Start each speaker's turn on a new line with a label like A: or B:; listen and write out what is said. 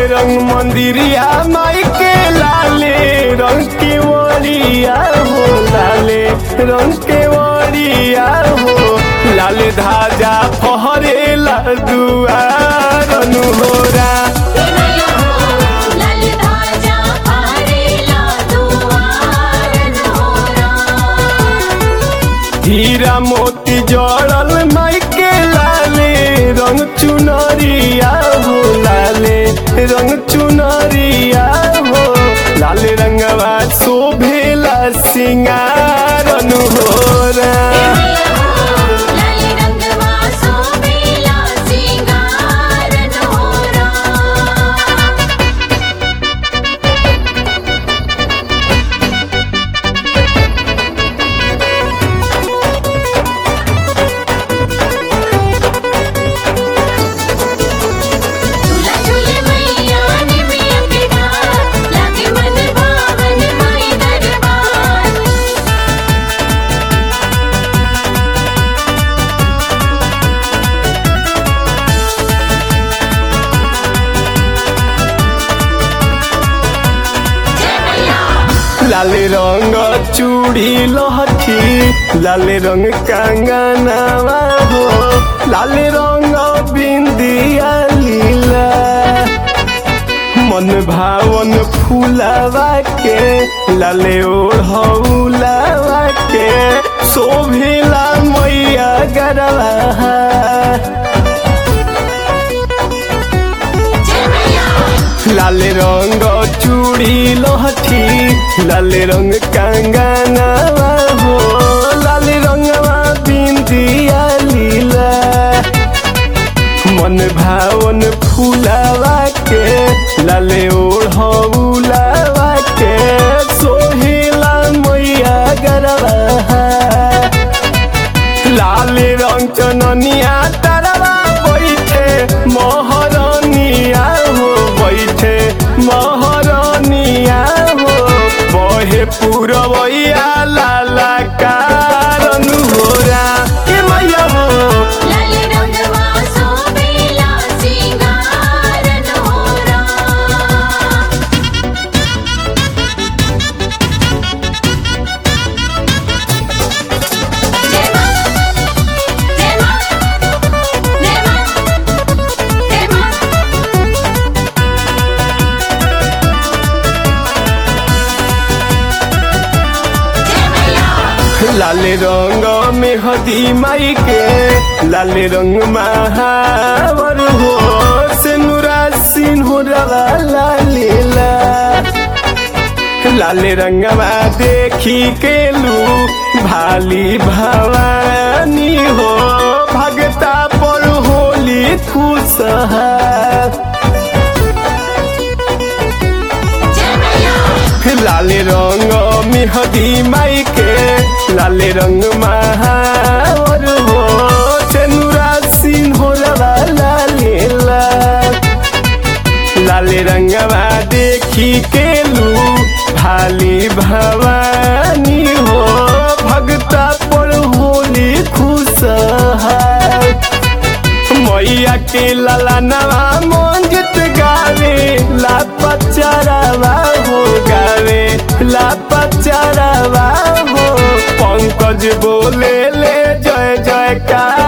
A: रंग मंदिरिया माई के लाले रंग के वरिया हो लाले रंग के वरिया हो लाले धाजा फहरेला दुआर अनुहोरा
B: लाल धाजा फहरेला दुआर नोरा
A: हीरा मोती जड़ल माई के लाले रंग चुनरिया हो लाले रंग चुनरिया हो लाले रंगवा शोभेला सिंगार अनुहोरा
B: लाल रंगवा सोबेला सिंगार नोरा झूला झूले मैया ने मैया के डार लागे मन भावन माई दरबार जय मैया
A: लाले रंग चूड़ी लहठी लाले रंग कंगनवा हो लाले रंग बिंदिया लीला मन भावन फूलावा के लाले ओढ़ौलावा के शोभिला मैया गरवा
B: जय मैया
A: लाल रंग चूड़ी लहठी लाल रंग कंगनवा हो लाल रंगवा बिंदिया लीला मन भावन फूलावा के लाल ओढ़ौलावा के सोहेला मैया गरवा लाल रंग चननिया तरवा बैठे महरनिया हो बैठे महरनिया हो बहे पुरवैया लाला कारण होरा के मैया हो
B: लाल रंगवा सोबेला सिंगार नोरा जय मां जय मां जय मां जय मां जय मैया
A: लाल रंग में हदी माई के लाल रंग महावर हो सिनुरा सिन्हुरवा लालीला लाल रंगवा देखी के लू भाली भवानी हो भगता पर होली खुश
B: जय मैया
A: लाल रंग मिहदी माई के लाल रंग महावर हो चनुरा सिन्होरवा लालेला लाल रंगवा देखी के लू भाली भवानी हो भगता पर होली खुश मैया के लाला नवा मंजित गावे ला पचरवा हो गावे ला पचरवा हो पंकज बोले ले जय जयकार